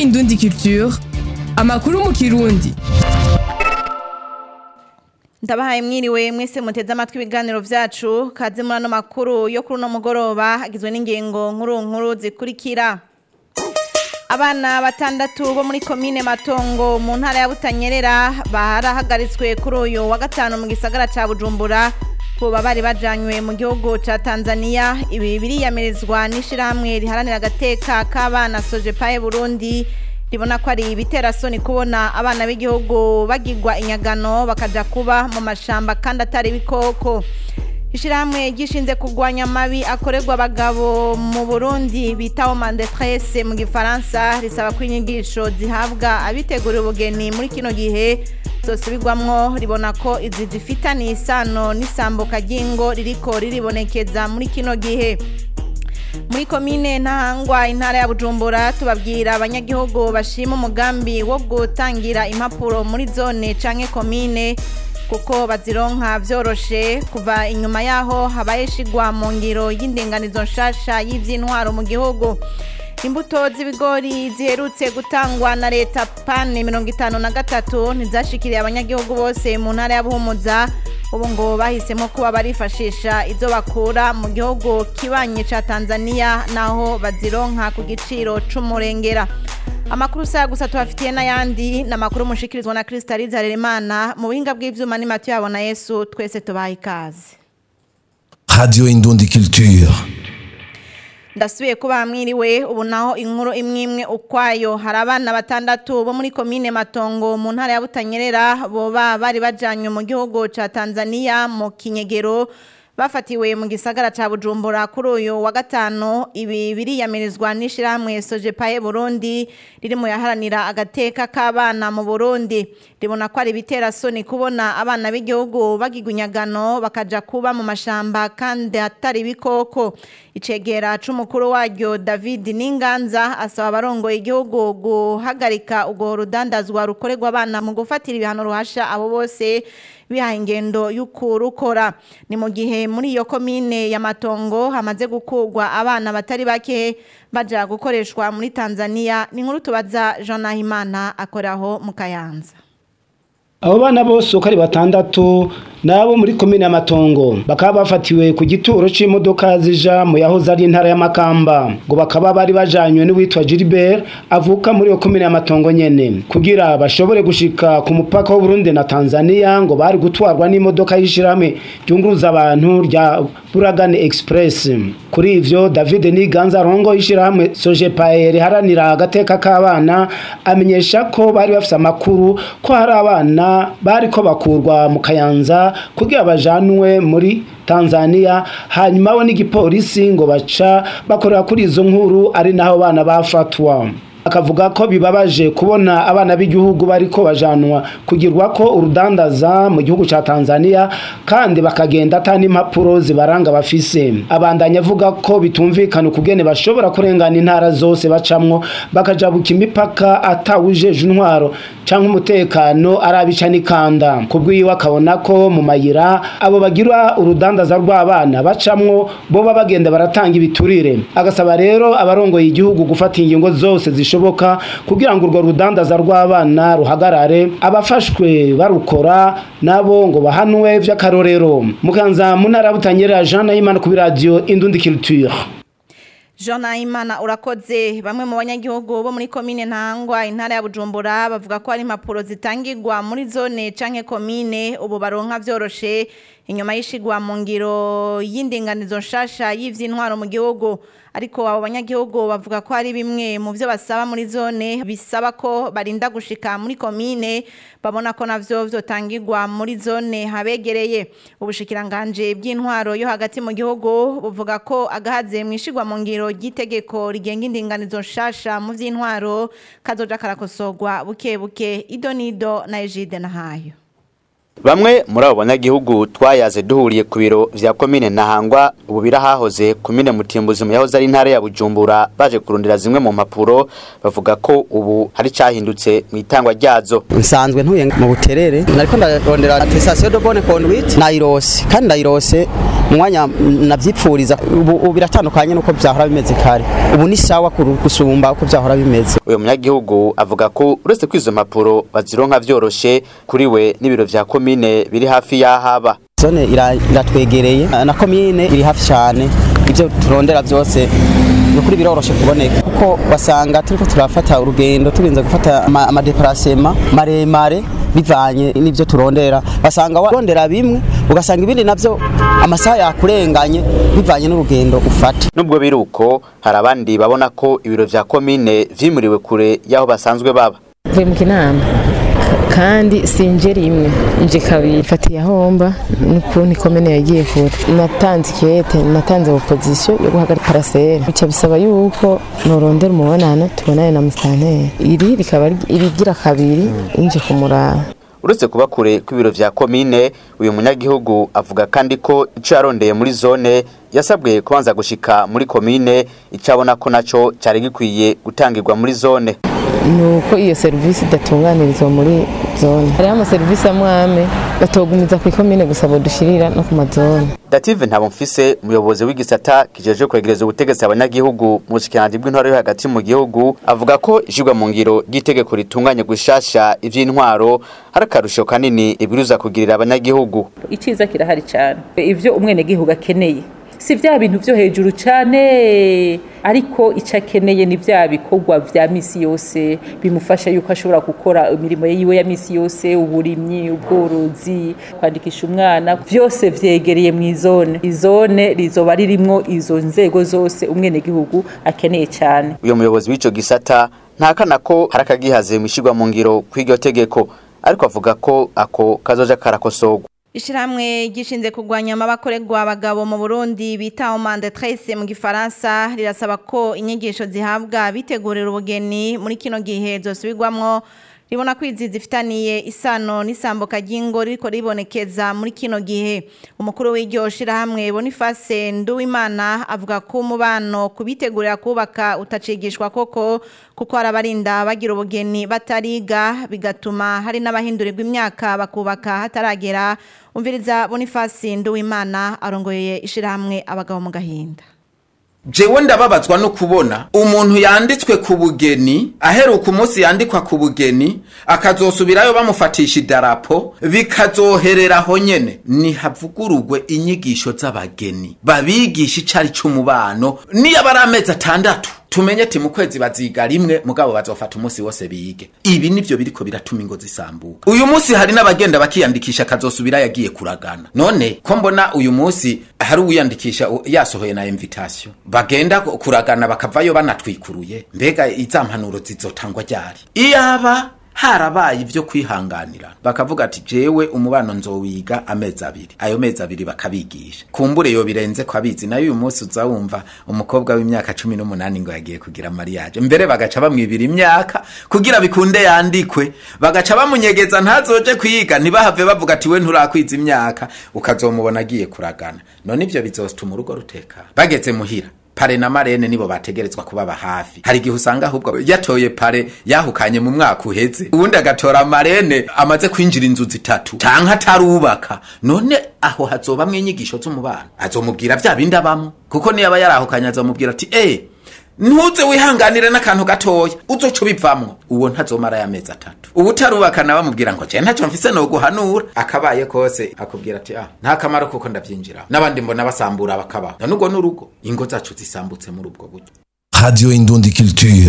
Indundi Culture amakuru mu kirundi ndabahaye mwiriwe mwese muteze amatwi ibiganiro vyacu kaze muri ano makuru yo kuri uno mugoroba agizwe n'ingingo nkuru nkuru zikurikira abana batandatu bo muri komine matongo mu ntara ya butanyerera barahagaritswe kuri uyu wa gatanu mu gisagara ca bujumbura boba bari bajanywe mu gihugu ca tanzania ibi biriyamirizwa n'ishirahamwe riharanira agateka k'abana sojepaye burundi ribona ko ari ibiterasoni kubona abana b'igihugu bagirwa inyagano bakaja kuba mu mashamba kandi atari ibikoko ishirahamwe gishinze kurwanya amabi akorerwa abagabo mu burundi bita homme detresse mu gifaransa risaba ko inyigisho zihabwa abitegura ubugeni muri kino gihe zosubirwamwo ribona ko izi zifitaniye isano n'isambuka ry'ingo ririko riribonekeza muri kino gihe muri komine ntahangwa intara ya bujumbura tubabwira abanyagihugu bashima umugambi wo gutangira impapuro muri zone canke komine kuko bazironka vyoroshe kuva inyuma yaho habaye shigwa mu ngiro y'indinganizo nshasha y'ivy'intwaro mu gihugu imbuto z'ibigori ziherutse gutangwa na leta pane mirongo itanu na gatatu ntizashikiriye abanyagihugu bose mu ntara ya buhumuza ubu ngo bahisemo kuba barifashisha izo bakura mu gihugu kibanye ca tanzania naho bazironka ku giciro c'umurengera amakuru saya gusa tubafitiye n'ayandi ni amakuru mushikirizwa na kristalize harerimana mu buhinga bw'ivyuma ni matiyo yabona yesu twese tubaha ikaze Radio Indundi Culture. ndasubiye kuba mwiriwe ubu naho inkuru imwe imwe ukwayo hari abana batandatu bo muri komine matongo mu ntara ya butanyerera boba bari bajanywe mu gihugu ca tanzania mu kinyegero bafatiwe mu gisagara ca bujumbura kuri uyu wa gatanu ibi biriyamirizwa n'ishirahamwe sojepaye burundi riri mu yaharanira agateka k'abana mu burundi ribona ko ari ibiterasoni kubona abana b'igihugu bagirwa inyagano bakaja kuba mu mashamba kandi atari ibikoko icegera c'umukuru waryo david n'inganza asaba abarongoye igihugu guhagarika urwo rudandazwa rukorerwa abana mu gufatira ibihano ruhasha abo bose bihaye ingendo y'ukurukora ni mu gihe muri iyo komine ya matongo hamaze gukurwa abana batari bake baja gukoreshwa muri tanzania ni nkuru tubaza jean nahimana akoraho mu kayanza abo bana bose uko ari batandatu nabo muri komine y'amatongo bakaba bafatiwe ku gituro c'imodoka zija mu yahoze ari intara y'amakamba ngo bakaba bari bajanywe n'uwitwa Gilbert avuka muri iyo komine y'amatongo nyene kugira bashobore gushika ku mupaka w'u Burundi na Tanzania ngo bari gutwarwa n'imodoka y'ishirahamwe ryunguruza abantu rya Buragane Express kuri ivyo David Niganza rongo y'ishirahamwe Sojepae riharanira agateka k'abana amenyesha ko bari bafise amakuru ko hari abana bariko bakurwa mu kayanza kugira bajanwe muri Tanzania hanyuma bo n'igipolisi ngo baca bakorera kuri izo nkuru ari naho bana bafatwa akavuga ko bibabaje kubona abana b'igihugu bariko bajanwa kugirwa ko urudandaza mu gihugu ca Tanzania kandi bakagenda atani impapuro zibaranga bafise abandanya avuga ko bitumvikana ukugene bashobora kurengana intara zose bacamwo bakajabuka imipaka atawujeje intwaro canke umutekano arabica n'ikanda kubwiwe akabona ko mu mayira abo bagira urudandaza rw'abana bacamwo boba bagenda baratanga ibiturire agasaba rero abarongoye igihugu gufata ingingo zose zishoboka kugira ngo urwo rudandaza rw'abana ruhagarare abafashwe barukora nabo ngo bahanwe vy'akarorero mukanza mu ntara butanyerera Jean Nahimana ku radio Indundi Culture Jean Nahimana urakoze bamwe mu banyagihugu bo muri komine ntangwa intara ya Bujumbura bavuga ko hari impapuro zitangirwa muri zone canke komine ubu baronka vyoroshe inyuma y'ishigwa mu ngiro y'indinganizo nshasha y'ivy'intwaro mu gihugu ariko abo banyagihugu bavuga ko hari bimwe mu byo basaba muri zone bisaba ko barinda gushika muri komine babona ko navyo vyotangirwa muri zone habegereye ubushikiranganje bw'intwaro yo hagati mu gihugu buvuga ko agahaze mwishigwa mu ngiro ry'itegeko rigenga indinganizo nshasha mu vy'intwaro kazoja karakosogwa buke buke idonido na Egide na hayo Bamwe muri abo banyagihugu twayaze duhuriye ku biro vya komine Ntahangwa ubu birahahoze komine Mutimbuzi mu yahoze ari intara ya Bujumbura baje kurondera zimwe mu mpapuro bavuga ko ubu hari cahindutse mu itangwa ryazo nsanzwe ntuye mu buterere nariko ndarondera attestation de bonne conduite nayirose kandi ndayirose mu mwanya navyipfuriza ubu ubu biratandukanye nuko vyahora bimeze kare ubu ni sawa kuru- gusumba uko vyahora bimeze uyu munyagihugu avuga ko uretse ko izo mpapuro bazironka vyoroshe kuri we n'ibiro vya komine biri hafi y'ahaba zone ira- iratwegereye na komine iri hafi cyane ibyo turondera byose ni ukuri biroroshe kuboneka kuko basanga turiko turafata urugendo turinze gufata ama- amadeparasema maremare bivanye n'ibyo turondera basanga warondera bimwe ugasanga ibindi navyo amasaha yakurenganye bivanye n'urugendo ufata nubwo biri uko hari abandi babona ko ibiro vya komine vyimuriwe kure y'aho basanzwe baba mvuye mu kinama kandi sinje rimwe nje kabiri fatiye ahomba n'ukuntu ikomene yagiye kure natanze ikete natanze opozisiyo yo guhagarika parasera bica bisaba yuko norondera umubonano tubonane na musitanteri iri rikaba ari- irigira kabiri nje kumuraba uretse kuba kure kw'ibiro vya komine uyu munyagihugu avuga kandi ko ico yarondeye muri zone yasabwe kubanza gushika muri komine ico abona ko naco cari gikwiye gutangirwa muri zone ni uko iyo serivisi idatunganirizwa muri zone hariho amaserivisi amwe amwe batogumiza ku ikomine gusa bodushirira no ku mazone dative ntabomfise umuyobozi w'igisata kijeje kwegereza ubutegetsi abanyagihugu mu bushikiranganji bw'intwaro yo hagati mu gihugu avuga ko ishirwa mu ngiro ry'itegeko ritunganya gushasha ivy'intwaro hari akarusho kanini ibwirizwa kugirira abanyagihugu iciza kirahari cyane ivyo umwenegihugu akeneye si vya bintu vyo hejuru cyane ariko icyo akeneye ni vya bikorwa vya misi yose bimufasha yuko ashobora gukora imirimo yiwe ya misi yose uburimyi ubworozi kwandikisha umwana vyose vyegereye mu izone izone rizoba ririmwo izo nzego zose umwenegihugu akeneye cyane uyo muyobozi w'ico gisata ntakana ko hari akagihaze mu ishirwa mu ngiro kw'iryo tegeko ariko avuga ko ako kazoja karakosorwa Ishirahamwe gishinze kurwanya amabakorerwa abagabo mu Burundi bita Omande Trace mu gifaransa rirasaba ko inyigisho zihabwa bitegurira ubugeni muri kino gihe zosubirwamwo ribona ko izi zifitaniye isano n'isambuka ry'ingo riko ribonekeza muri kino gihe umukuru w'iryo shirahamwe Boniface Nduwimana avuga ko umubano kubitegurira kubaka utacigishwa koko kuko arabarinda bagira ubugeni batariga bigatuma hari n'abahindurirwa imyaka bakubaka hataragera umviriza Boniface Nduwimana arongoye ishirahamwe abagabo mu gahinda jewe ndababazwa no kubona umuntu yanditswe ku bugeni aheruka umunsi yandikwa ku bugeni akazosubirayo bamufatisha idarapo bikazohereraho nyene nihavugurugwe inyigisho z'abageni babigisha icari c'umubano niyo aba ari amezi atandatu tumenye ti mu kwezi baziga rimwe mugabo bazofata umunsi wose bige ibi nivyo biriko biratuma ingo zisambuka uyu munsi hari n'abagenda bakiyandikisha akazosubira yagiye kuragana none ko mbona uyu munsi hari uwiyandikisha u- yasohoye na invitation bagenda ku- kuragana bakavayo banatwikuruye mbega iza mpanuro zizotangwa ryari iyaba harabaye ivyo kwihanganira bakavuga ati jewe umubano nzowiga amezi abiri ayo mezi abiri bakabigisha kumbure yo birenze ko abizi nayo uyu munsi uzawumva umukobwa w'imyaka cumi n'umunani ngo yagiye kugira mariage mbere bagaca bamwibira imyaka kugira bikunde yandikwe bagaca bamunyegeza ntazoje kwiga ntibahave bavuga ati we nturakwiza imyaka ukazomubona agiye kuragana none ivyo bizotuma urugo rutekana bageze muhira pare na marene nibo bategerezwa kubaba hafi hari igihe usanga ahubwo yatoye pare yahukanye mu mwaka uheze ubundi agatora marene amaze kwinjira inzu zitatu canke atarubaka none aho hazobamwo inyigisho z'umubano azomubwira vya bindi abamo kuko niyaba yarahukanye azomubwira ati eh ntuze wihanganire n'akantu gatoya uzoca ubivamwo uwo ntazomara y'amezi atatu ubu utarubaka nawe amubwira ngo je ntacyo mfise noguhanura akabaye kose akubwira ati ah nta kamaro kuko ndavyinjira n'abandi mbona basambura bakabaho none ubwo n'urugo ingo zacu zisambutse muri ubwo buryo Radio Indundi Culture.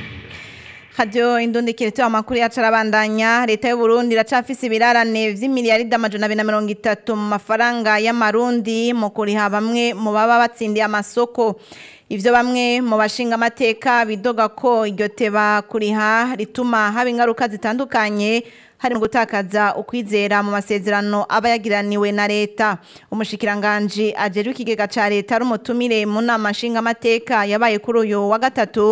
Radio indundikire tu amakuru yacu arabandanya leta y'u Burundi iracafise ibirarane vy'imiliyaridi amajana abiri na mirongo itatu mu mafaranga y'amarundi mu kuriha bamwe mu baba batsindiye amasoko ivyo bamwe mu bashinga amateka bidoga ko iryo teba kuriha rituma haba ingaruka zitandukanye hari mu gutakaza ukwizera mu masezerano aba yagiraniwe na leta umushikiranganji ajejwe ikigega ca leta ari umutumire mu nama nshingamateka yabaye kuri uyu wa gatatu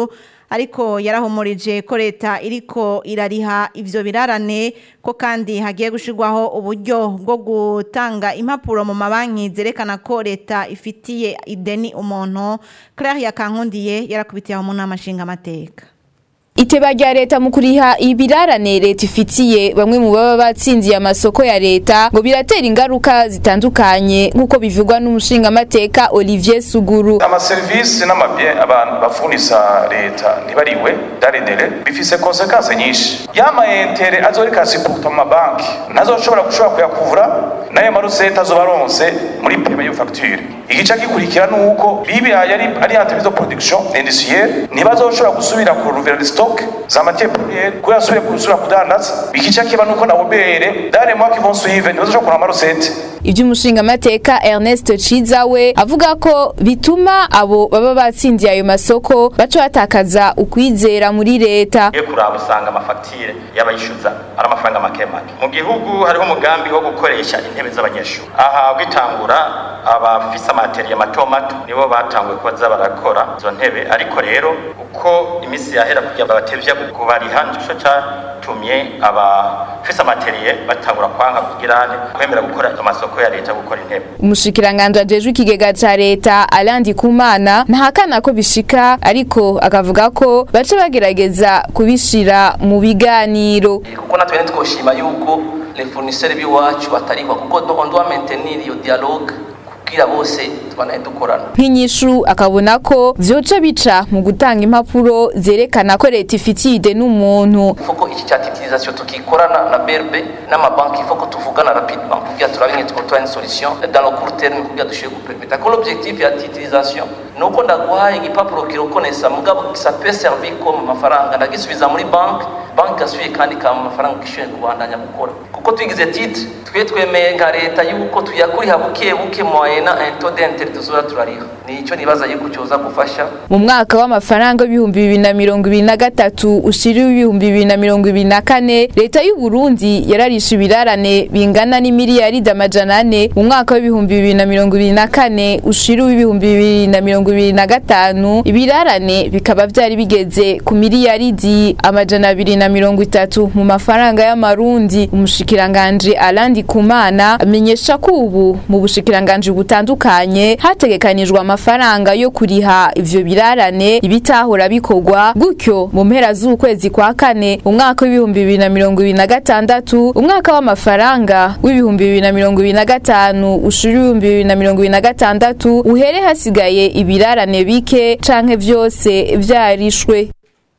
ariko yarahumurije ko leta iriko irariha ivyo birarane ko kandi hagiye gushirwaho uburyo bwo gutanga impapuro mu mabanki zerekana ko leta ifitiye ideni umuntu Claire Yakankundiye yarakubitiye aho mu nama nshingamateka Iteba rya leta mu kuriha ibirarane leta ifitiye bamwe mu baba batsindiye amasoko ya leta ngo biratera ingaruka zitandukanye nk'uko bivugwa n'umushingamateka Olivier Suguru amaserivisi n'amabye abantu bafurisa leta ntibariwe daridere bifise konsekanse nyinshi yama entere azorika siputa mu mabanki ntazoshobora gushobora kuyakuvura nayo maruseta azoba aronse muri pema yo facture igice gikurikira nuko bibihaye ari ari entreprise de production industrielle ntibazoshobora gusubira ku ruvera stock za matière première ko yasubire gusubira kudandaza igice kiba nuko na obere dans les mois qui vont suivre ntibazoshobora kuronka amarusete iby'umushingamateka Ernest Ciza we avuga ko bituma abo baba batsindiye ayo masoko baca batakaza ukwizera muri leta iyo kuraba usanga amafagitire y'abayishyuza ari amafaranga make make mu gihugu hariho umugambi wo gukoresha intebe z'abanyeshuri aha gitangura abafise amateriye mato mato nibo batanguye kuba barakora izo ntebe ariko rero uko iminsi yahera kugira ngo batevya kubariha nico catumye abafise amateriye batangura kwanga kugirane kwemera gukora amasoko ya leta gukora intebe umushikiranganji ajejwe ikigega ca leta Alandi Kumana ntahakana ko bishika ariko akavuga ko baca bagerageza kubishira mu biganiro kuko natwe ntitwoshima yuko les fournisseurs b'iwacu batarikwa kuko on doit maintenir iyo dialogue kugira bose twanaye dukorana nk'inyishu akabona ko vyoca bica mu gutanga impapuro zerekana ko leta ifitiye ide n'umuntu foko iki cya titrisation tukikorana na BRB n'amabanki foko tuvugana rapidement kugira turabe nge twotora une solution dans le court terme kugira dushobore gupermeta ko l'objectif ya titrisation nuko ndaguhaye igipapuro kirokonesa mugabo ça peut servir comme amafaranga ndagisubiza muri banki banki gasubiye kandi kama amafaranga kishoboye kubandanya gukora kuko tugize titre twe twemeye nka leta yuko tuyakuriha buke buke moyena un taux d'intérêt tuzora turariha nico nibaza yuko cyoza gufasha mu mwaka w'amafaranga w'ibihumbi bibiri na mirongo ibiri na gatatu ushiriwe ibihumbi bibiri na mirongo ibiri na kane leta y'u Burundi yararisha ibirarane bingana n'imiliyaridi amajana ane mu mwaka w'ibihumbi bibiri na mirongo ibiri na kane ushiriwe ibihumbi bibiri na mirongo ibiri na gatanu ibirarane bikaba byari bigeze ku miliyaridi amajana abiri na mirongo itatu mu mafaranga y'amarundi umushikiranganji Alandi Kumana amenyesha ko ubu mu bushikiranganji butandukanye hategekanijwe amafaranga yo kuriha ivyo birarane ibitahora bikorwa gutyo mu mpera z'ukwezi kwa kane umwaka w'ibihumbi bibiri na mirongo ibiri na gatandatu umwaka w'amafaranga w'ibihumbi bibiri na mirongo ibiri na gatanu ushira ibihumbi bibiri na mirongo ibiri na gatandatu uhere hasigaye ibirarane bike canke vyose vyarishwe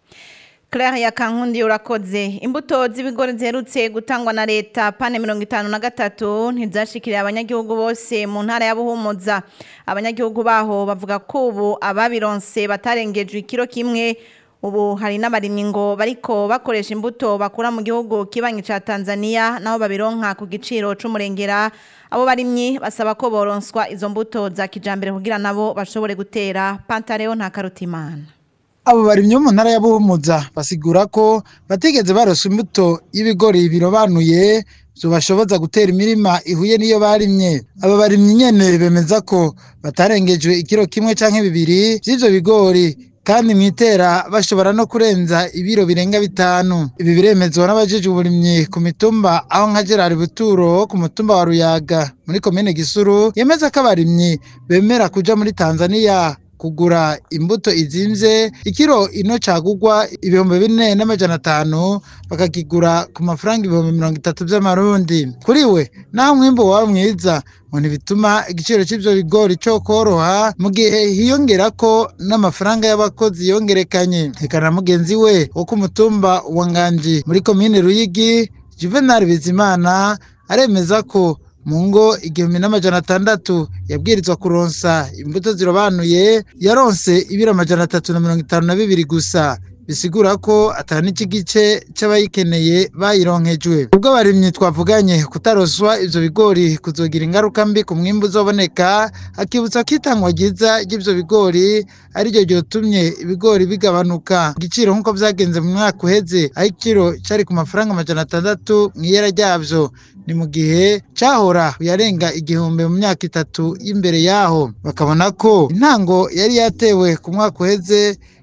Claire Yakankundi urakoze imbuto z'ibigori ziherutse gutangwa na leta pane mirongo itanu na gatatu ntizashikiriye abanyagihugu bose mu ntara ya Buhumuza abanyagihugu baho bavuga ko ubu ababironse batarengejwe ikiro kimwe ubu hari n'abarimyi ngo bariko bakoresha imbuto bakura mu gihugu kibanyi ca Tanzania naho babironka ku giciro c'umurengera abo barimyi basaba ko boronswa izo mbuto za kijambere kugira nabo bashobore gutera Pantareo nta karutimana abo barimyi bo mu ntara ya Buhumuza basigura ko batigeze barosa imbuto y'ibigori birobanuye zobashoboza gutera imirima ihuye n'iyo barimye aba barimyi nyene bemeza ko batarengejwe ikiro kimwe canke bibiri vy'ivyo bigori kandi mwitera bashobora no kurenza ibiro birenga bitanu ibi biremezwa n'abajejwe uburimyi ku mitumba aho nka Gerard Buturo ku mutumba wa Ruyaga muri komine Gisuru yemeza ko abarimyi bemera kuja muri Tanzania kugura imbuto izimvye ikiro ino cagugwa ibihumbi bine n'amajana atanu bakakigura ku mafaranga ibihumbi mirongo itatu vy'amarundi kuri we naho umwimbu waba mwiza ngo ntibituma igiciro c'ivyo bigori co koroha mu gihe hiyongera ko n'amafaranga y'abakozi yongerekanye reka na mugenzi we wo ku mutumba wa nganji muri komine ruyigi juvenal bizimana aremeza ko mu ngo igihumbi n'amajana atandatu yabwirizwa kuronsa imbuto zirobanuye yaronse ibiro amajana atatu na mirongo itanu na bibiri gusa bisigura ko atari n'iki gice c'abayikeneye bayironkejwe ubwo abarimyi twavuganye kutaroswa ivyo bigori kuzogira ingaruka mbi ku mwimbu uzoboneka akibutsa ko itangwa ryiza ry'ivyo bigori ariryo ryotumye ibigori bigabanuka igiciro nk'uko vyagenze mu mwaka uheze aho ikiro cari ku mafaranga amajana atandatu mw'iyera ryavyo ni mu gihe cahora yarenga igihumbi mu myaka itatu y'imbere yaho bakabona ko intango yari yatewe ku mwaka uheze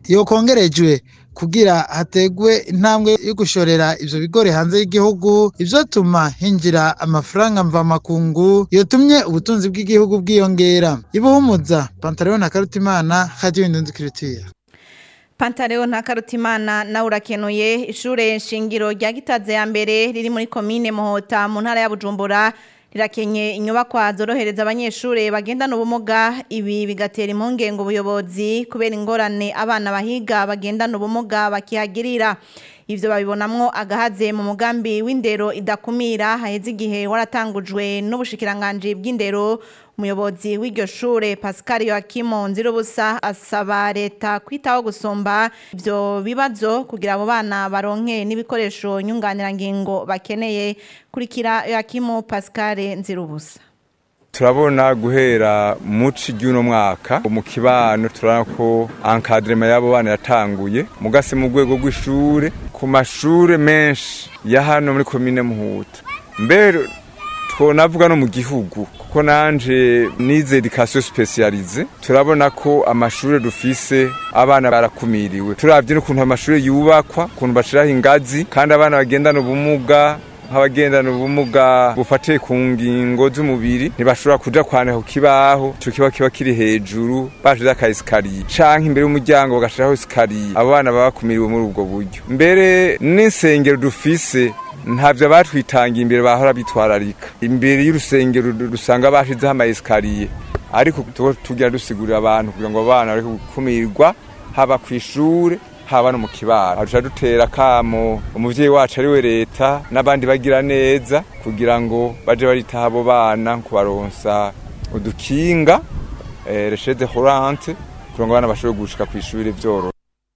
yokongerejwe kugira hategwe intambwe yo gushorera ivyo bigori hanze y'igihugu ivyotuma hinjira amafaranga mvamakungu yotumye ubutunzi bw'igihugu bwiyongera ibuhumuza pantaleo na karutimana radio indunzi kirutiya Pantaleo nta karutimana na urakenuye ishure shingiro rya gitaze ya mbere riri muri komine Muhota mu ntara ya Bujumbura rirakenye inyubakwa zorohereza abanyeshure bagendana ubumuga ibi bigatera impungenge ubuyobozi kubera ingorane abana bahiga bagendana ubumuga bakihagirira ivyo babibonamwo agahaze mu mugambi w'indero idakumira haheze igihe waratangujwe n'ubushikiranganji bw'indero umuyobozi w'iryo shure Pascal Joachim Nzirubusa asaba leta kwitaho gusumba ivyo bibazo kugira abo bana baronke n'ibikoresho nyunganirangingo bakeneye kurikira Joachim Pascal Nzirubusa turabona guhera muci ry'uno mwaka mu kibano turabona ko encadrement y'abo bana yatanguye mugase mu rwego rw'ishure ku mashure menshi ya hano muri komine Muhuta mbere twonavuga no mu gihugu kuko nanje nize education specialize turabona ko amashure dufise abana barakumiriwe turavye n'ukuntu amashure yubakwa ukuntu bashiraho ingazi kandi abana bagendana ubumuga nk'abagendana ubumuga bufatiye ku ngingo z'umubiri ntibashobora kuja kwandika ku kibaho ico kiba kiba kiri hejuru bashize aka esikariye canke imbere y'umuryango bagashiraho esikariye abo bana baba bakumiriwe muri ubwo buryo mbere n'insengero dufise ntavyo batwitangiye imbere bahora bitwararika imbere y'urusengero dusanga bashizeho ama esikariye ariko tugira dusigurira abantu kugira ngo abana bareke gukumirwa haba kw'ishure haba no mu kibara duca dutera kamo umuvyeyi wacu ari we leta n'abandi bagira neza kugira ngo baje baritaho abo bana kubaronsa udukinga eh, reshede horante kugira ngo abana bashobore gushika kw'ishure vyorora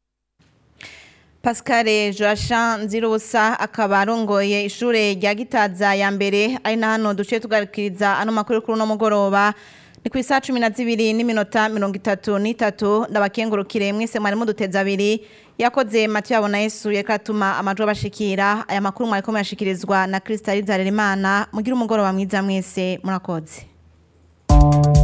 Pascal Joachim Nzirubusa akaba arongoye ishure rya Gitaza ya mbere ari na hano duciye tugarukiriza ano makuru kuri uno mugoroba ni ku isaha cumi na zibiri n'iminota mirongo itatu n'itatu ndabakengurukire mwese mwari muduteza abiri yakoze matiyo yabona yesu yakatuma amajwi abashikira aya makuru mwariko muyashikirizwa na Kristaliza Harerimana mugire umugoroba mwiza mwese murakoze